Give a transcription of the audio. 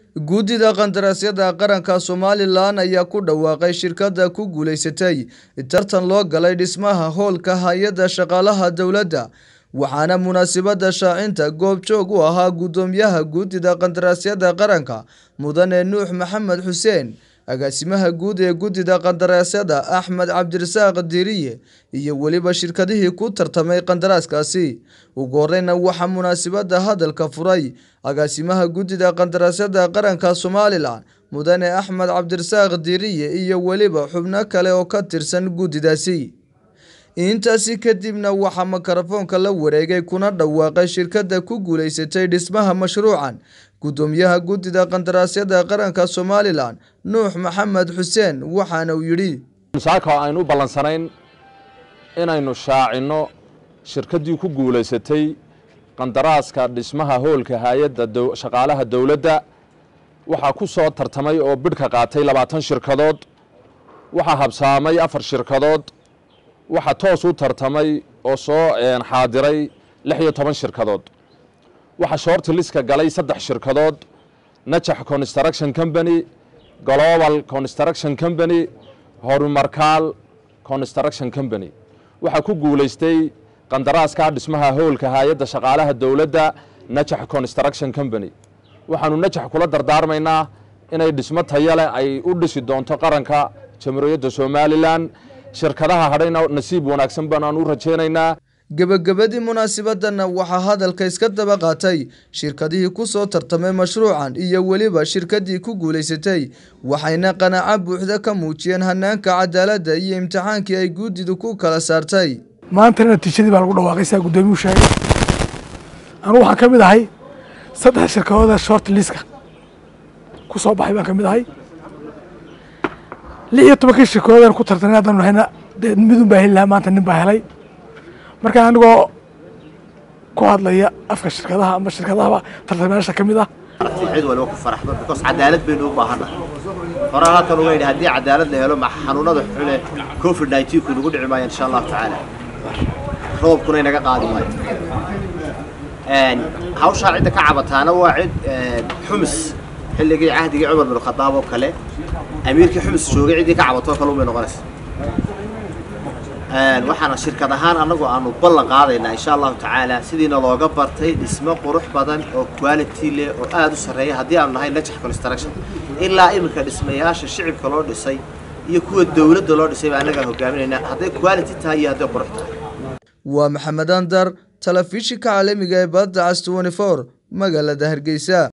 guddida qandaraasyada qaranka somalilan ayaa ku dhawaaqay shirkadda ku guulaysatay tartan loo galay dhismaha hoolka hay-adda shaqaalaha dowladda waxaana munaasabadda shaacinta goobjoog u ahaa guddoomiyaha guddida qandaraasyada qaranka mudane nuux maxamed xuseen agaasimaha guud ee guddida qandaraasyada axmed cabdirasaaq diriye iyo weliba shirkadihii ku tartamay qandaraaskaasi ugu horeyna waxaa munaasabadda hadalka furay agaasimaha guddida qandaraasyada qaranka somalilan mudane axmed cabdirasaaq diriye iyo weliba xubno kale oo ka tirsan guddidaasi intaasi kadibna waxaa mikrofoonka la wareegay kuna dhawaaqay shirkadda ku guulaysatay dhismaha mashruucan guddoomiyaha guddida qandaraasyada qaranka somalilan nuux maxamed xuseen waxaana uu yidhi saaka aynu u ballansanayn inaynu shaacinno shirkaddii ku guulaysatay qandaraaska dhismaha hoolka hay-adda shaqaalaha dowladda waxaa ku soo tartamay oo bidhka qaatay labaatan shirkadood waxaa habsaamay afar shirkadood waxaa toos u tartamay oo soo xaadiray lix iyo toban shirkadood waxaa shoorti liska galay saddex shirkadood najax construction company global construction company horumarkaal construction company waxaa ku guulaystay qandaraaska dhismaha hoolka hay-adda shaqaalaha dowladda najax construction company waxaanu najax kula dardaarmaynaa inay dhismo tayale ay u dhisi doonto qaranka jamhuuriyadda somalilan shirkadaha hadhayna nasiib wanaagsan baanaan u rajaynaynaa gebagabadii munaasabadana waxaa hadalka iska daba qaatay shirkadihii ku soo tartamay mashruucan iyo weliba shirkadii ku guulaysatay waxayna qanaaco buuxda ka muujiyeen hanaanka cadaaladda iyo imtixaankii ay guddidu ku kala saartay maantana natiijadii baa lagu dhawaaqay saa guddoomiyuu sheegay anugu waxaan ka mid ahay saddex shirkadooda short liska ku soo baxay baan ka mid ahay lix iyo tobankii shirkadoodan ku tartanay haddaan nahayna dee midun baa heli lahaa maanta nin baa helay marka anigoo ku hadlaya afka shirkadaha ama shirkadahaba tartamayaasha ka mid ah cid waliba ku faraxdo because cadaalad baynu u baahannahay horaan halkan uga yidhi haddii cadaalad la helo maxa xanuunada xule covid nineteen ku nagu dhici maayo insha allahu tacaala roobkuna inaga qaadi maayo hawshaa cidda ka cabataana waa cid xumis xilligii cahdigii cumar bin khadaab oo kale amiirkii xumis joogay ciddii ka cabatoo kale unbay noqonaysa waxaana shirkad ahaan annagu aanu ballan qaadaynaa insha allahu tacaala sidiina looga bartay dhismo qurux badan oo quality leh oo aada u sarreeya haddii aanu nahay najax construction ilaa iminka dhismayaasha shicibka loo dhisay iyo kuwa dowladda loo dhisay baa annagaa hogaaminaynaa hadday quality tahay iyo hadday qurux tahay waa maxamed andar telefishinka caalamiga ee badda cas twenty four magaalada hargeysa